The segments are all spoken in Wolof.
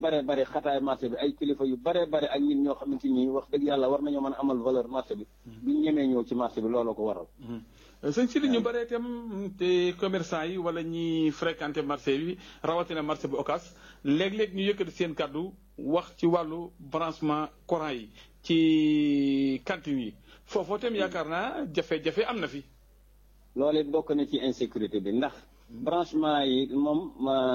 bare bare xataay marché bi ay kilifa yu bare bare ak ñun ñoo xamante ni wax dëgg yàlla war nañoo mën a amal valeur marché bi duñ ñemee ñëw ci marché bi looloo ko waral sëñ si li ñu bëree itam te commerçant yi wala ñi fréquenté marché bi rawatina marché bu Ocass léeg-léeg ñu yëkkati seen kàddu wax ci wàllu branchement courant yi ci cantine yi foofoo itam yaakaar naa jafe-jafe am na fi. loolu it bokk na ci insécurité bi ndax branchement yi moom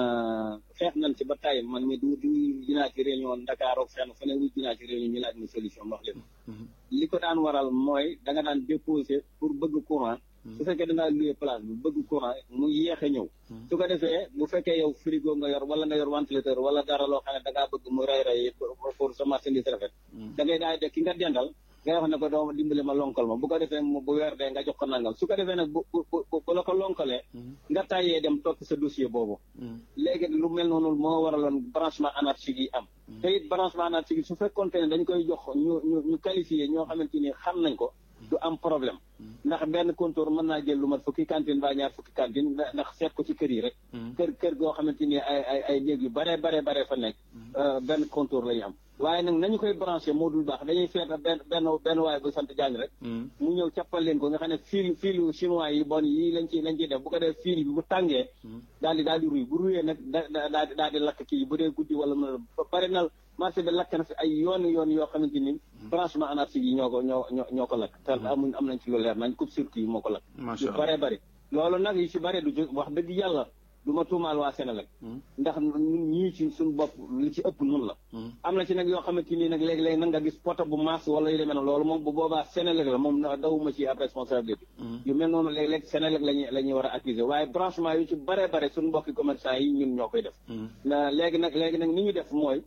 xeex nañ ci ba tàyyi man mi du du dinaa ci réunion Dakar ak fenn fu ne wu dinaa ci réunion ñu laaj ni solution wax leen li ko daan waral mooy da nga daan déposer pour bëgg courant su fekkee da ngaa loué place bi bëgg courant mu yéex a ñëw su ko defee bu fekkee yow frigo nga yor wala nga yor ventilateur wala dara loo xam ne da ngaa bëgg mu rey rey pour sa marchandise rafet da ngay daal de ki nga dendal ngay wax ne ko doo dimbali ma lonkal ma bu ko defee bu weer dee nga jox ko nangam su ko defee nag bu bu bu la ko lonkalee nga tàyyee dem topp sa dossier boobu léegi lu mel noonu moo waraloon branchement anarchique yi am te it branchement anarchique yi su fekkoonte ne dañ koy jox ñu ñu ñu qualifié ñoo xamante ni xam nañ ko du am problème ndax benn comptoir mën naa jël lu mat fukki cantine ba ñaar fukki cantine ndax seet ko ci kër yi rek kër kër goo xamante ni ay ay ay néeg yu bare bare bare fa nekk benn comptoir la ñu am waaye nag nañu koy branché moo dul baax dañuy seet benn benn benn waaye bu sant jàng rek mu ñëw cappal leen ko nga xam ne fil filu chinois yi bon yi lañ ci lañ ciy def bu ko def fil bi bu tàngee daal di daal di ruy bu ruyee nag da daal di daal di lakk kii bu dee guddi wala mën a bari na marché bi lakk na fi ay yoon yoon yoo xamante ni branchement anarchique yi ñoo ko ñoo ñoo ñoo ko lakk te amuñ am nañ ci lu leer nañ coupe circuit yi moo ko lakk yu bare bari loolu nag yi ci bare du wax dëgg yàlla du ma tuumaal waa Sénégal ndax ñun ñii ci suñu bopp li ci ëpp nun la am na ci nag yoo xamante nii nag léegi-léegi nag nga gis poto bu maas wala yu demee na loolu moom bu boobaa Sénégal la moom dawuma ci ab responsabilité yu mel noonu léeg-léeg Sénégal lañuy la ñuy war a accuser waaye branchement yu ci bare bare suñu mbokki commerçant yi ñun ñoo koy def léegi nag léegi nag ni ñu def mooy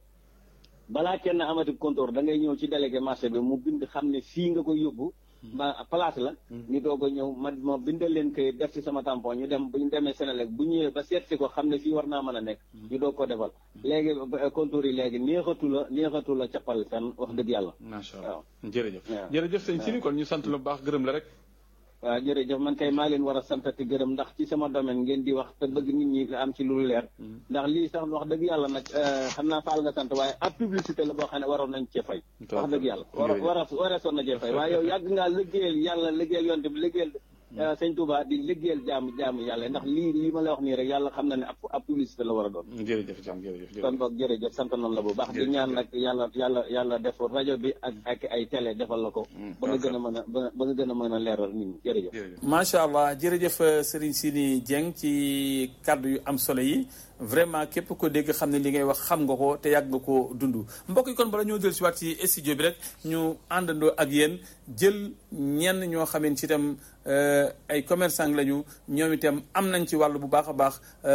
balaa kenn amati comptoir da ngay ñëw ci délégué marché bi mu bind xam ne fii nga koy yóbbu ba place la ñu doog a ñëw ma ma bindal leen koy def ci sama tampon ñu dem bu ñu demee Sénélec bu ñëwee ba seet si ko xam ne fii war naa mën a nekk ñu doog ko defal léegi comptoir yi léegi neexatu la neexatu la cappal fenn wax dëgg yàlla macha allah jërëjëf jërëjëf sëñ Sini kon ñu sant la bu baax gërëm la rek waaw jërëjëf man kay maa leen war a santati gërëm ndax ci sama domaine ngeen di wax te bëgg nit ñi am ci lu leer ndax lii sax wax dëgg yàlla nag xam naa faal nga sant waaye ab publicité la boo xam ne waroon nañ cee fay wax dëgg yàlla war war a wareesoon na cee fay waaye yow yàgg ngaa liggéeyal yàlla liggéeyal yonte bi liggéeyal sëñ Touba di liggéeyal jaamu jaamu yàlla ndax lii lii ma la wax nii rek yàlla xam na ne ab ab publicité la war a doon jërëjëf jam jërëjëf kon boog jërëjëf sant nañ la bu baax di ñaan nag yàlla yàlla yàlla def rajo bi ak ak ay télé defal la ko ba nga gën a mën a ba nga gën a mën a leeral nit ñi jërëjëf macha allah jërëjëf Serigne Sini Dieng ci kàddu yu am solo yi vraiment képp ko dégg xam ne li ngay wax xam nga ko te yàgg nga ko dund mbokk yi kon bala ñoo jël si waat ci studio bi rek ñu àndandoo ak yéen jël ñenn ñoo xamante ci itam ay commerçant lañu ñoom itam am nañ ci wàll bu baax a baax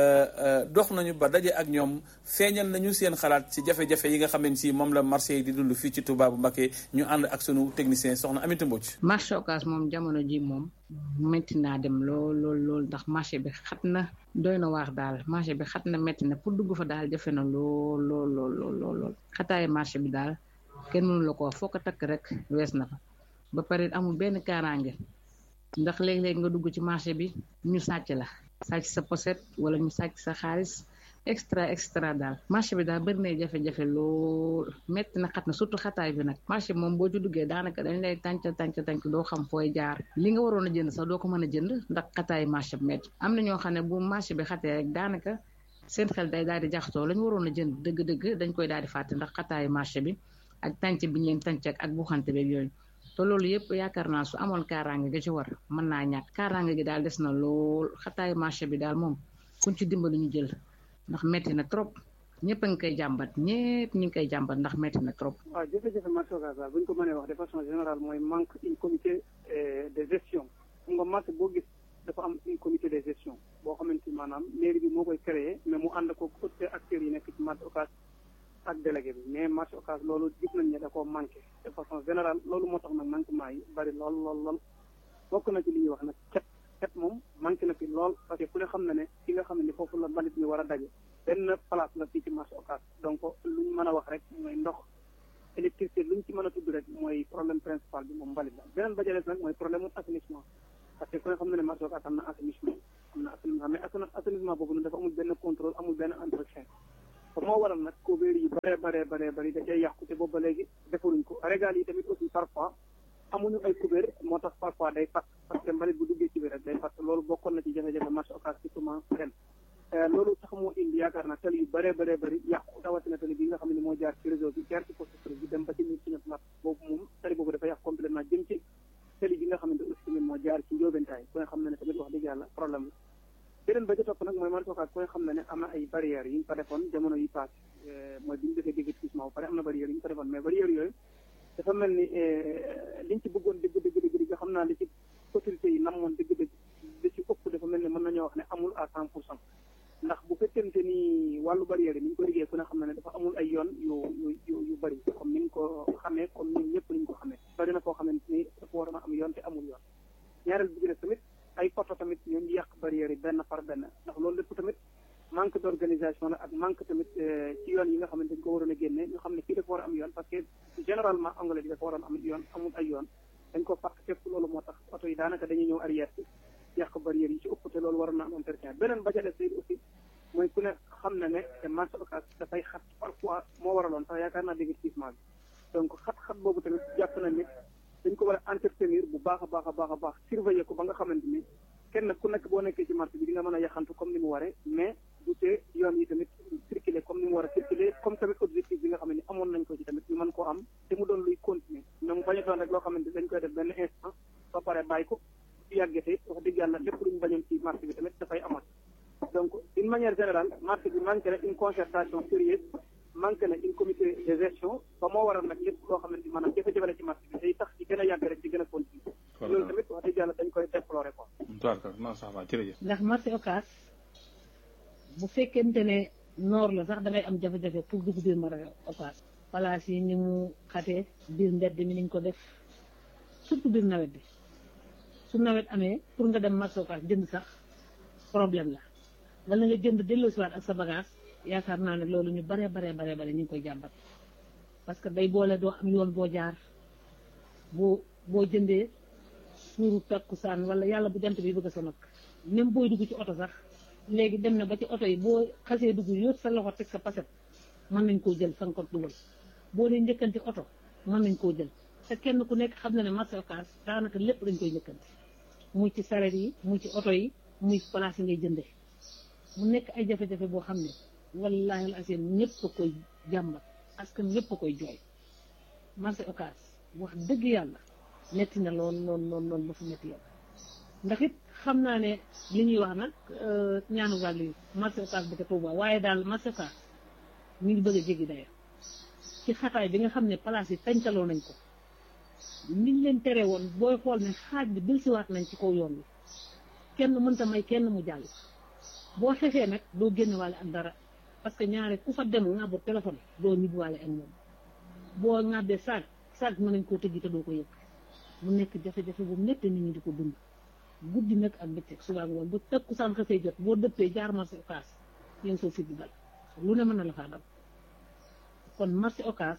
dox nañu ba daje ak ñoom feeñal nañu seen xalaat ci jafe-jafe yi nga xamante si moom la marché yi di dund fii ci Touba bu Mbacké ñu ànd ak sunu technicien soxna Aminata Mbodj. marché Ocass moom jamono ji moom métti naa dem lool lool lool ndax marché bi xat na doy na waax daal marché bi xat na métti na pour dugg fa daal jafe na lool lool lool lool lool xataayu marché bi daal kenn mënu la ko wax foo ko takk rek wees na fa ba pare amul benn kaaraange ndax léeg-léeg nga dugg ci marché bi ñu sàcc la sàcc sa pochette wala ñu sàcc sa xaalis extra extra daal marché bi daal bëri na jafe-jafe lool métti na xat na surtout xataay bi nag marché bi moom boo ci duggee daanaka dañ lay tànc tànc tànc doo xam fooy jaar li nga waroon a jënd sax doo ko mën a jënd ndax xataay marché bi métti am na ñoo xam ne bu marché bi xatee rek daanaka seen xel day daal di jaxasoo la ñu waroon a jënd dëgg-dëgg dañ koy daal di fàtte ndax xataayu marché bi ak tànc bi ñu leen tànc ak bu xante beeg yooyu te loolu yëpp yaakaar naa su amoon kaaraange ga ci war mën naa ñàkk kaaraange gi daal des na lool xataayu marché bi daal moom kuñ ci dimbali ñu jël ndax metti na trop ñëpp a ngi koy jàmbat ñëpp ñu ngi koy jàmbat ndax metti na trop. waaw jafe-jafe marché Ocass bu ñu ko mënee wax de façon générale mooy manque une comité de gestion xam nga marché boo gis dafa am une comité de gestion boo xamante ni maanaam mairie bi moo koy créé mais mu ànd ko autres acteurs yi nekk ci marché Ocass ak délégué bi mais marché Ocass loolu gis nañ ne da koo manqué de façon générale loolu moo tax nag manquement yi bari lool lool lool bokk na ci li ñuy wax nag cet cet moom manqué na fi lool parce que ku ne xam na ne fi nga xam ne ni foofu la mbalit mi war a daje benn place la fii ci marché Ocass donc lu ñu mën a wax rek mooy ndox électricité lu ñu ci mën a tudd rek mooy problème principal bi moom mbalit la beneen ba jëlees nag mooy problème mu assainissement parce que ku ne xam na ne marché Ocass am na assainissement am na assainissement mais assainissement boobu nag dafa amul benn contrôle amul benn entretien ba moo waral nag couvert yi bare bare bare bari da cay yàqu te boobu ba léegi defaruñ ko régal yi tamit aussi parfois amuñu ay couvert moo tax parfois day fàtt parce que mbalit bu duggee ci biir rek day fàtt loolu bokkoon na ci jafe-jafe marché occas surtout ren loolu tax moo indi yaakaar naa tali yu bare bare bari yàqu rawatina tali bi nga xam ne moo jaar ci réseau bi jaar ci poste bi dem ba ci ñun suñu mat boobu moom tali boobu dafa yàqu complètement jëm ci tali bi nga xamante aussi tamit moo jaar ci njóobentaay ku nga xam ne ne tamit wax dëgg yàlla problème la beneen ba ca topp nag mooy marché occas ku nga xam ne ne am na ay barrières yi ñu fa defoon jamono yi passé mooy bi ñu defee déguerpissement ba pare am na barrières yi ñu fa defoon mais barrières yooyu dafa mel ni liñ ci bëggoon dëgg dëgg dëgg dëgg xam naa li ci autorités yi namoon dëgg dëgg li ci ëpp dafa mel ni mën nañoo wax ne amul à cent pour cent ndax bu fekkente ni wàllu barrière yi ni ñu ko liggéey ku ne xam ne ne dafa amul ay yoon yu yu yu bëri comme ni nga ko xamee comme ñun ñëpp ni ñu ko xamee bari na koo xamante ni dafa war a am yoon te amul yoon ñaareel bi ci tamit ay poto tamit ñoo ngi yàq barrière yi benn par benn ndax loolu lépp tamit manque d' organisation la ak manque tamit ci yoon yi nga xamante dañ ko waroon a génne ñu xam ne fii dafa war a am yoon parce que généralement anglais bi dafa waroon am yoon amul ay yoon dañ ko fàq fépp loolu moo tax oto yi daanaka dañuy ñëw arrière bi yàq barrière yi ci ëpp te loolu waroon na am entretien beneen ba ca des aussi mooy ku ne xam na ne marché occas dafay xat parfois moo waraloon sax yaakaar naa déguerpissement bi donc xat-xat boobu tamit jàpp na ni dañ ko war a entretenir bu baax a baax a baax a baax surveiller ko ba nga xamante ni kenn ku nekk boo nekkee ci marché bi di nga mën a yaxantu comme ni mu waree mais du tee yoon yi tamit circuler comme ni mu war a circuler comme tamit objectif bi nga xam ne amoon nañ ko ci tamit ñu mën koo am te mu doon luy continuer mais mu bañ a doon rek loo xamante ni dañ koy def benn instant ba pare bàyyi ko su yàggetee wax dëgg yàlla lépp luñ bañoon ci marché bi tamit dafay amat donc d'une manière générale marché bi manqué na une concertation sérieuse manqué na une comité de gestion ba moo waral nag lépp loo xamante ni maanaam jafe-jafe la ci marché bi day tax ci gën a yàgg rek ci gën a continuer loolu tamit wax dëgg yàlla dañ koy déplorer quoi ndax marché occas bu fekkente ne noor la sax dangay am jafe-jafe pour dugg biir marché occas place yi ni mu xatee biir mbedd mi niñ ko def surtout biir nawet bi su nawet amee pour nga dem marché occas jënd sax problème la wala nga jënd delloosiwaat ak sa bagage yaakaar naa ne loolu ñu baree baree baree bare ñu ngi koy jàmbat parce que day boole doo am yoon boo jaar boo boo jëndee suuru takkusaan wala yàlla bu jant bi bëgg a sonal même booy dugg ci oto sax léegi dem na ba ci oto yi boo xasee dugg yóot sa loxo teg sa paset mën nañ koo jël fa nga ko dugal boo dee njëkkanti oto mën nañ koo jël te kenn ku nekk xam na ne marché occas daanaka lépp dañ koy njëkkanti muy ci saret yi muy ci oto yi muy place yi ngay jëndee mu nekk ay jafe-jafe boo xam ne wallaahi al asim ñëpp a koy jàmbat askan ñëpp a koy jooy marché occas wax dëgg yàlla metti na lool lool lool lool ba fu metti yàlla ndax it xam naa ne li ñuy wax nag ñaanu wàllu yi marché occas bu ko Tuuba waaye daal marché occas mi ngi bëgg a jéggi daya ci xataay bi nga xam ne place yi tañtaloo nañ ko niñ leen tere woon booy xool ne xaaj bi delsiwaat nañ ci kaw yoon wi kenn mënta may kenn mu jàll boo xefee nag doo génn waale ak dara parce que ñaare ku fa dem ŋàbbu téléphone doo ñibbi waale ak moom boo ŋàbbee saag saag mën nañ koo tëjji te doo ko yëg mu nekk jafe-jafe bu métti nit ñi di ko dund guddi nag ak bëccëg suba ngoon bu tëkku saan xasee jot boo dëppee jaar marché occas yéen soo fi di dal lu ne mën na la faa dal kon marché occas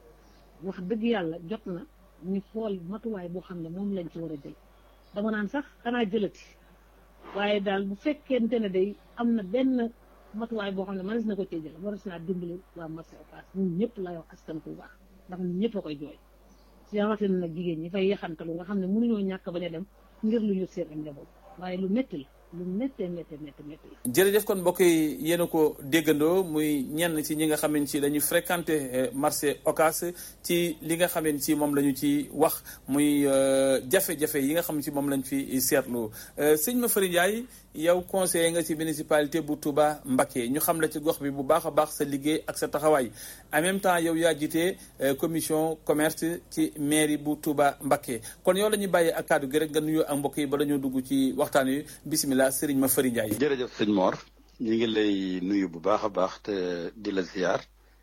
wax dëgg yàlla jot na ñu xool matuwaay boo xam ne moom lañ ci war a jël dama naan sax xanaa jëlati waaye daal bu fekkente ne day am na benn matuwaay boo xam ne mënees na ko cee jël waras naa dimbali waa marché occas ñun ñëpp lay wax askan ku baax ndax ñun ñëpp a koy jooy si rawatina nag jigéen ñi fay yaxantalu nga xam ne mënuñoo ñàkk bañ a dem ngir lu ñu seen ak njaboot waaye lu métti la lu méttee méttee métti métti la jërëjëf kon mbokk yi yéen a ko déggandoo muy ñenn ci ñi nga xamante ci dañuy fréquenté marché Ocass ci li nga xamante ci moom la ñu ci wax muy jafe-jafe yi nga xam ci moom lañ fi seetlu sëñ Mafary Ndiaye yow conseiller nga ci municipalité bu Touba Mbacké ñu xam la ci gox bi bu baax a baax sa liggéey ak sa taxawaay en même temps yow yaa jiite commission commerce ci mairie bu Touba Mbacké kon yow la ñuy bàyyee ak kàddu gi rek nga nuyoo ak mbokk yi ba dañoo dugg ci waxtaan wi bisimilah Serigne Mafary Ndiaye. jërëjëf sëñ Mor ñu ngi lay nuyu bu baax a baax te di la ziar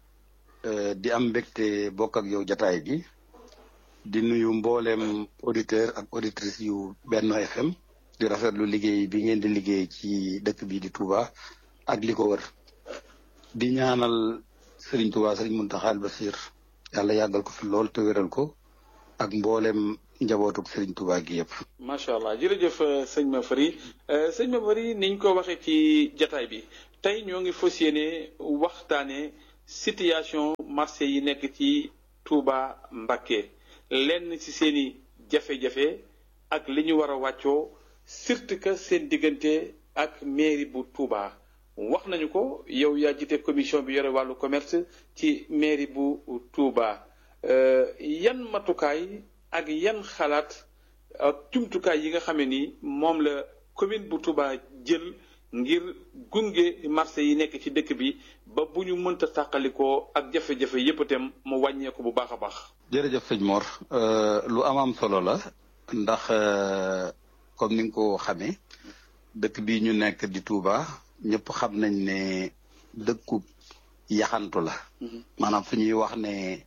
di am mbégte bokk ak yow jataay bi di nuyu mbooleem auditeur ak auditrice yu Benno FM. di rafetlu liggéey bi ngeen di liggéey ci dëkk bi di Touba ak li ko wër di ñaanal Serigne Touba Serigne Mountakha Bassir yàlla yàggal ko fi lool te wéral ko ak mboolem njabootuk Serigne Touba gi yëpp. macha allah jërëjëf sëñ Mafary sëñ Mafary niñ ko waxee ci jataay bi tey ñoo ngi fas yéene waxtaanee situation marché yi nekk ci Touba Mbacké lenn ci seeni jafe-jafe ak li ñu war a wàccoo surtout que seen diggante ak mairie bu Touba wax nañu ko yow yaa jiite commission bi yore wàllu commerce ci mairie bu Touba yan matukaay ak yan xalaat ak jumtukaay yi nga xam ne ni moom la commune bu Touba jël ngir gunge marché yi nekk ci dëkk bi ba bu ñu mënta tàqalikoo ak jafe-jafe yépp itam mu wàññeeku bu baax a baax. jërëjëf sëñ Mor lu am am solo la ndax comme ni nga ko xamee dëkk bi ñu nekk di Touba ñëpp xam nañ ne dëkku yaxantu la. maanaam fu ñuy wax ne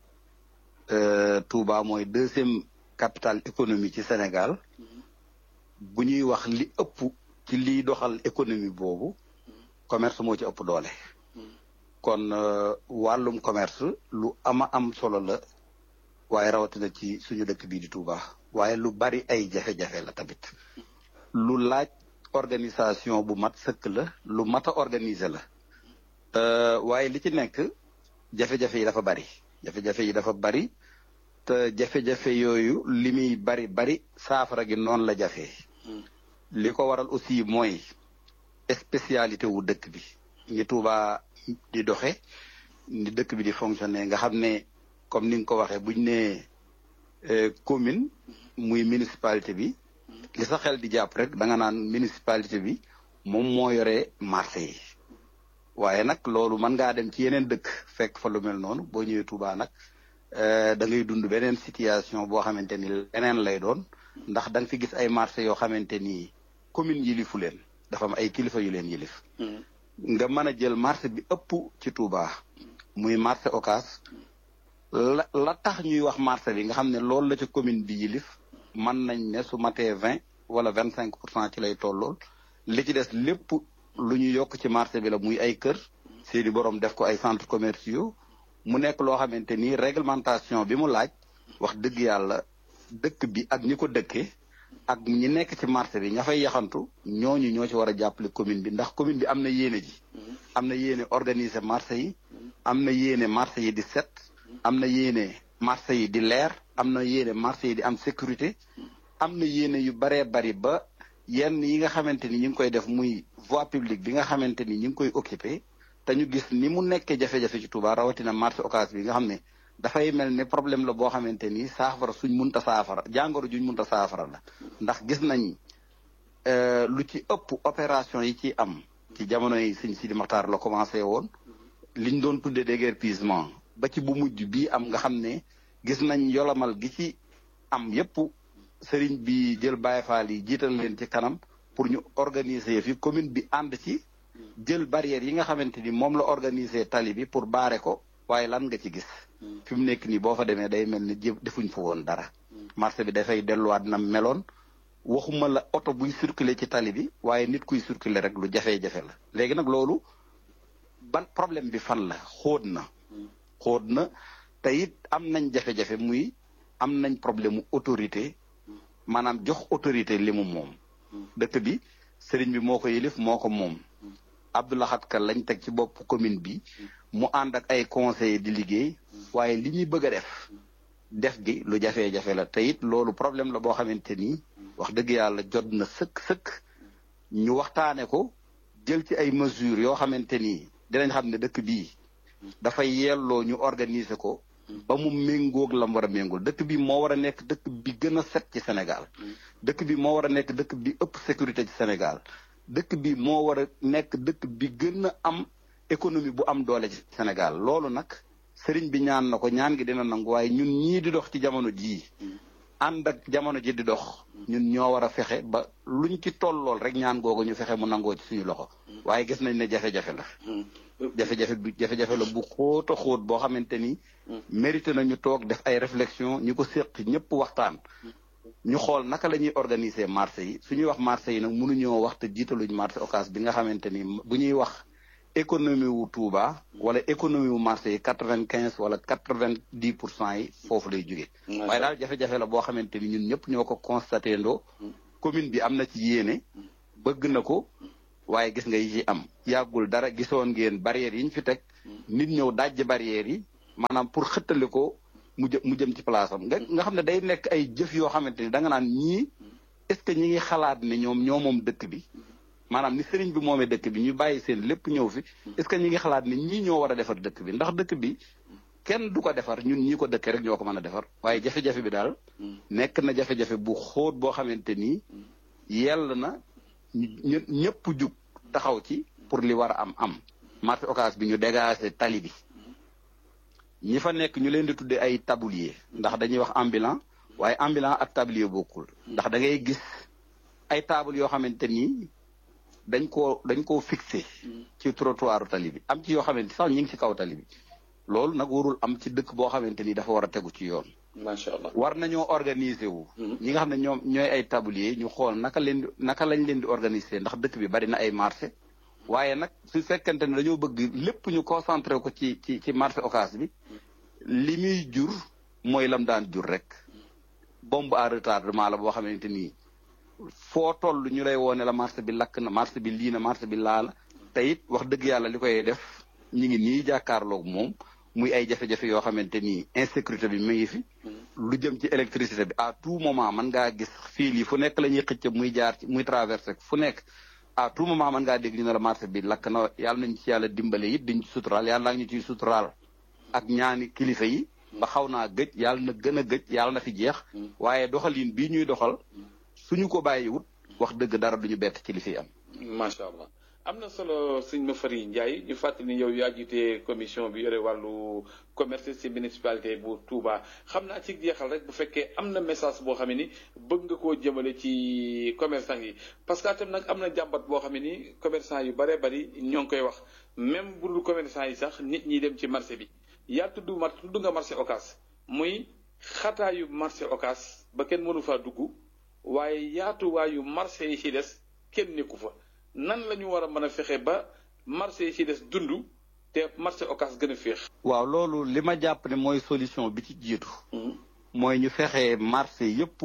Touba mooy deuxième capitale économie ci Sénégal bu ñuy wax li ëpp ci liy doxal économie boobu commerce moo ci ëpp doole. kon wàllum commerce lu ama am solo la waaye rawatina ci suñu dëkk bii di Touba waaye lu bari ay jafe-jafe la tamit lu laaj organisation bu mat sëkk la lu mat a organiser la waaye li ci nekk jafe-jafe yi dafa bari jafe-jafe yi dafa bari te jafe-jafe yooyu li muy bari bari saafara gi noonu la jafe li ko waral aussi mooy spécialité wu dëkk bi ni Touba di doxe ni dëkk bi di fonctionner nga xam ne comme ni nga ko waxee buñ ne commune muy municipalité bi li sa xel di jàpp rek da nga naan municipalité bi moom moo yore marché yi waaye nag loolu mën ngaa dem ci yeneen dëkk fekk fa lu mel noonu boo ñëwee Touba nag da ngay dund beneen situation boo xamante ni leneen lay doon ndax da nga fi gis ay marché yoo xamante ni commune yilifu leen dafa am ay kilifa yu leen yilif nga mën a jël marché bi ëpp ci Touba muy marché Ocass la la tax ñuy wax marché bi nga xam ne loolu la ci commune bi yilif mën nañ ne su matee vingt wala vingt cinq pour cent ci lay tollool li ci des lépp lu ñu yokk ci marché bi la muy ay kër seeni borom def ko ay centres commerciaux mu nekk loo xamante ni réglementation bi mu laaj wax dëgg yàlla dëkk bi ak ñi ko dëkkee ak ñi nekk ci marché bi ña fay yaxantu ñooñu ñoo ci war a jàppale commune bi ndax commune bi am na yéene ji am na yéene organiser marché yi am na yéene marché yi di set am na yéene marché yi di leer am na yéene marché yi di am sécurité am na yéene yu baree bari ba yenn yi nga xamante ni ñu ngi koy def muy voie publique bi nga xamante ni ñu ngi koy occupé te ñu gis ni mu nekkee jafe-jafe ci Touba rawatina marché Ocass bi nga xam ne dafay mel ne problème la boo xamante ni saafara suñ munta saafara jàngoro juñ munta saafara la ndax gis nañ lu ci ëpp opération yi ci am ci jamono yi sëñ Sidi Maxtaar la commencé woon liñ doon tuddee déguerpissement ba ci bu mujj bii am nga xam ne gis nañ yolamal gi ci am yépp sëriñ bi jël Baye Fall yi jiital leen ci kanam pour ñu organiser fi commune bi ànd ci jël barrière yi nga xamante ni moom la organiser tali bi pour baare ko waaye lan nga ci gis fi mu nekk nii boo fa demee day mel ni jë defuñ fa woon dara marché bi dafay delluwaat na meloon waxuma la oto buy circuler ci tali bi waaye nit kuy circuler rek lu jafe-jafe la léegi nag loolu ban problème bi fan la xóot na xóot na te it am nañ jafe-jafe muy am nañ problème mu autorité maanaam jox autorité li mu moom dëkk bi sëriñ bi moo ko yëlif moo ko moom Abdoulahat Ka lañ teg ci bopp commune bi mu ànd ak ay conseillers di liggéey waaye li ñuy bëgg a def def gi lu jafe-jafe la te it loolu problème la boo xamante ni wax dëgg yàlla jot na sëkk sëkk ñu waxtaane ko jël ci ay mesures yoo xamante ni dinañ xam ne dëkk bii dafay yelloo ñu organiser ko ba mu méngoog lam war a méngool dëkk bi moo war a nekk dëkk bi gën a set ci Sénégal dëkk bi moo war a nekk dëkk bi ëpp sécurité ci Sénégal dëkk bi moo war a nekk dëkk bi gën a am économie bu am doole ci Sénégal loolu nag sëriñ bi ñaan na ko ñaan gi dina nangu waaye ñun ñii di dox ci jamono jii ànd ak jamono ji di dox ñun ñoo war a fexe ba luñ ci tollool rek ñaan googu ñu fexe mu nangoo ci suñu loxo waaye gis nañ ne jafe-jafe la jafe-jafe bi jafe-jafe la bu xóot a xóot boo xamante ni mérité na ñu toog def ay réflexion ñi ko séq ñëpp waxtaan ñu xool naka la ñuy organiser marché yi su ñuy wax marché yi nag mënuñoo wax te jiitaluñ marché Ocass bi nga xamante ni bu ñuy wax économie wu Touba wala économie wu marché yi quatre vingt quinze wala quatre vingt dix pour cent yi foofu lay jóge waaye daal jafe-jafe la boo xamante ni ñun ñëpp ñoo ko constaté ndoo commune bi am na ci yéene bëgg na ko waaye gis nga yi ci am yàggul dara gisoon ngeen barrières yi ñu fi teg nit ñëw dajj barrières yi maanaam pour xëttali ko mu jë mu jëm ci place am nga nga xam ne day nekk ay jëf yoo xamante ni da nga naan ñii est-ce que ñi ngi xalaat ne ñoom ñoo moom dëkk bi maanaam ni sëriñ bi moomee dëkk bi ñu bàyyi seen lépp ñëw fi est-ce que ñi ngi xalaat ne ñii ñoo war a defar dëkk bi ndax dëkk bi kenn du ko defar ñun ñii ko dëkkee rek ñoo ko mën a defar waaye jafe-jafe bi daal nekk na jafe-jafe bu xóot boo xamante ni yell na ñu ñëpp jug taxaw ci pour li war a am am marché occas bi ñu dégager tali bi ñi fa nekk ñu leen di tuddee ay tablier ndax dañuy wax ambulant waaye ambulant ak tablier bokkul ndax da ngay gis ay table yoo xamante ni dañ koo dañ koo fixé ci trottoiru tali bi am ci yoo xamante sax ñu ngi ci kaw tali bi loolu nag warul am ci dëkk boo xamante ni dafa war a tegu ci yoon macha allah war nañoo organiser wu ñi nga xam ne ñoom ñooy ay tablier ñu xool naka leen di naka lañ leen di organiser ndax dëkk bi bari na ay marché waaye nag su fekkente ne dañoo bëgg lépp ñu concentré ko ci ci ci marché occas bi li muy jur mooy lam daan jur rek bombe à retardement la boo xamante ni foo toll ñu lay woone la marché bi lakk na marché bi lii na marché bi laa la te it wax dëgg yàlla li koy def ñu ngi nii jàkkaarloog moom muy ay jafe-jafe yoo xamante ni insécurité bi mu ngi fi lu jëm ci électricité bi à tout moment mën ngaa gis fii lii fu nekk la ñuy xëcc muy jaar ci muy traversé fu nekk à tout moment mën ngaa dégg ñu ne la marché bi lakk na yàlla nañ ci yàlla dimbale it diñ ci suturaal yàlla naa ñu ciy suturaal ak ñaani kilifa yi ba xaw naa gëj yàlla na gën a gëj yàlla na fi jeex waaye doxalin bii ñuy doxal suñu ko bàyyiwut wax dëgg dara duñu bett ci li fi am macha allah am na solo sëñ Mafary Ndiaye ñu fàttali ni yow yaa jiite commission bi yore wàllu commerce ci municipalité bu Touba xam naa ci jeexal rek bu fekkee am na message boo xam ne ni bëgg nga koo jëmale ci commerçant yi parce que tam nag am na jàmbat boo xam ne ni commerçant yu baree bari ñoo ngi koy wax même bu dul commerçant yi sax nit ñi dem ci marché bi yaa tudd mar tudd nga marché Ocass muy xataayu marché Ocass ba kenn mënu faa dugg waaye yaatuwaayu marché yi ci des kenn nekku fa nan la ñu war a mën a fexe ba marché yi ci des dund te marché Ocass gën a féex. waaw loolu li ma jàpp ne mooy solution bi ci jiitu. mooy ñu fexe marché yépp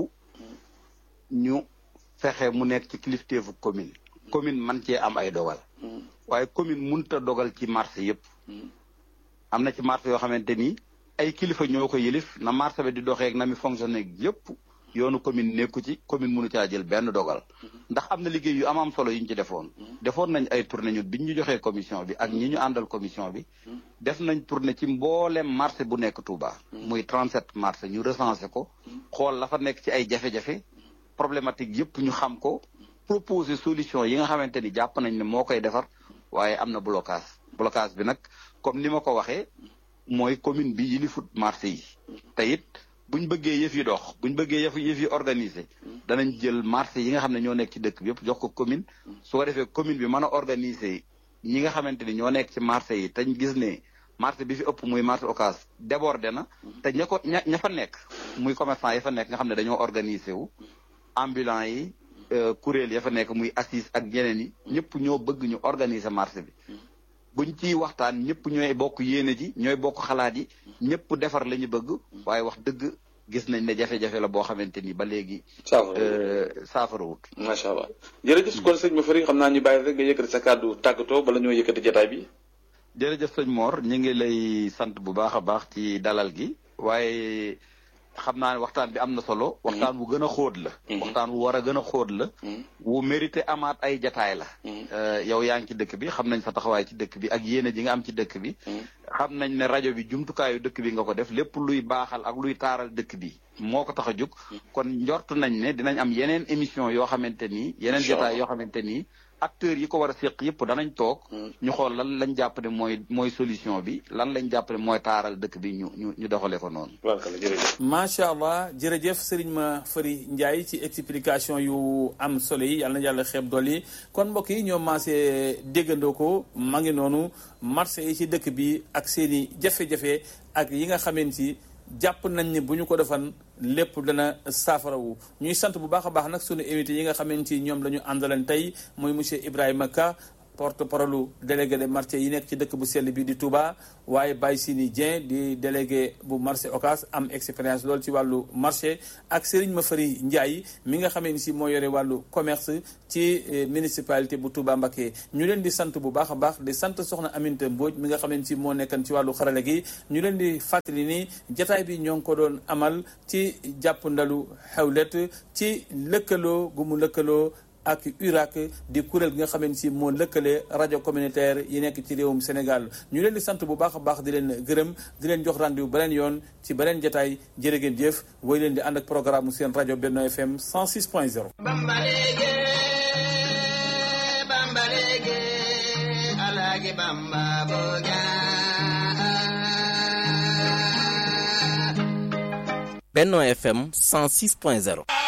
ñu fexe mu nekk ci kilifteefu commune. commune man cee am ay dogal. waaye commune mënut a dogal ci marché yépp am na ci marché yoo xamante ni ay kilifa ñoo ko yëlif na marché bi di doxee ak na mi fonctionné yépp yoonu commune nekku ci commune mënu caa jël benn dogal ndax am na liggéey yu am am solo yu ñu ci defoon defoon nañ ay tournée ñun biñ ñu joxee commission bi ak ñi ñu àndal commission bi def nañ tournée ci mboolem marché bu nekk Touba muy 37 marché ñu recensé ko xool la fa nekk ci ay jafe-jafe problématique yëpp ñu xam ko proposer solution yi nga xamante ni jàpp nañ ne moo koy defar waaye am na blocage blocage bi nag comme ni ma ko waxee mooy commune bi yilifut marché yi te it buñ bëggee yëf yi dox buñ bëggee yëf yëf yi organisé danañ jël marché yi nga xam ne ñoo nekk ci dëkk bi yëpp jox ko commune su ko defee commune bi mën a organisé ñi nga xamante ni ñoo nekk ci marché yi tañ gis ne marché bi fi ëpp muy marché Ocass débordé na te ña ko ña ña fa nekk muy commerçant yi fa nekk nga xam ne dañoo organisé wu ambulant yi kuréel ya fa nekk muy assise ak ñeneen yi ñëpp ñoo bëgg ñu organiser marché bi buñ ciy waxtaan ñëpp ñooy bokk yéene ji ñooy bokk xalaat yi ñëpp defar la ñu bëgg waaye wax dëgg gis nañ ne jafe-jafe la boo xamante ni ba léegi. saafara wut. macha allah jërëjëf kon sëñ Mafary xam naa ñu bàyyi rek nga yëkkati sa kàddu tàggatoo bala ñoo yëkkati jotaay bi. jërëjëf sëñ Mor ñu ngi lay sant bu baax a baax ci dalal gi waaye. xam naa ne waxtaan bi am na solo. waxtaan wu gën a xóot la. waxtaan wu war a gën a xóot la. wu mérité amaat ay jataay la. yow yaa ngi ci dëkk bi xam nañ sa taxawaay ci dëkk bi ak yéene ji nga am ci dëkk bi. xam nañ ne rajo bi jumtukaayu dëkk bi nga ko def lépp luy baaxal ak luy taaral dëkk bi moo ko tax a jóg. kon njort nañ ne dinañ am yeneen émission yoo xamante ni. yeneen jataay yoo xamante ni. acteurs yi ko war a séq yëpp danañ toog. ñu xool lan lañ jàpp ne mooy mooy solution bi lan lañ jàpp ne mooy taaral dëkk bi ñu ñu ñu doxalee ko noonu. macha allah jërëjëf Serigne Mafary Ndiaye ci explication yu am solo yi yàlla na yàlla xeeb dool yi kon mbokk yi ñoo maasee déggandoo ko ma ngi noonu marché yi ci dëkk bi ak seen i jafe-jafe ak yi nga xamante ni jàpp nañ ne bu ñu ko defan lépp dana saafarawu ñuy sant bu baax a baax nag sunu invité yi nga xamante ni ñoom la ñu àndalan tey mooy monsieur Ibrahima Ka porte parole délégué de marché yi nekk ci dëkk bu sell bi di Touba waaye Baye Sini Dieng di délégué bu marché Ocass am expérience loolu ci wàllu marché ak Serigne Mafari Ndiaye mi nga xamee ni si moo yore wàllu commerce ci municipalité bu Touba Mbacké ñu leen di sant bu baax a baax di sant soxna Aminta Mbodj mi nga xamee ni si moo nekkan ci wàllu xarale gi ñu leen di fàttali ni jataay bi ñoo ngi ko doon amal ci jàpp ndalu xewlet ci lëkkaloo gu mu lëkkaloo ak URAC di kuréel gi nga xamee ni si moo lëkkale rajo communautaire yi nekk ci réewum Sénégal ñu leen di sant bu baax a baax di leen gërëm di leen jox rendez-vous beneen yoon ci beneen jataay jërë ngeen jëf woy leen di ànd ak programme seen rajo Benno FM 106 point 0 bambalege bambalege alage bamba boga Benno FM 106.0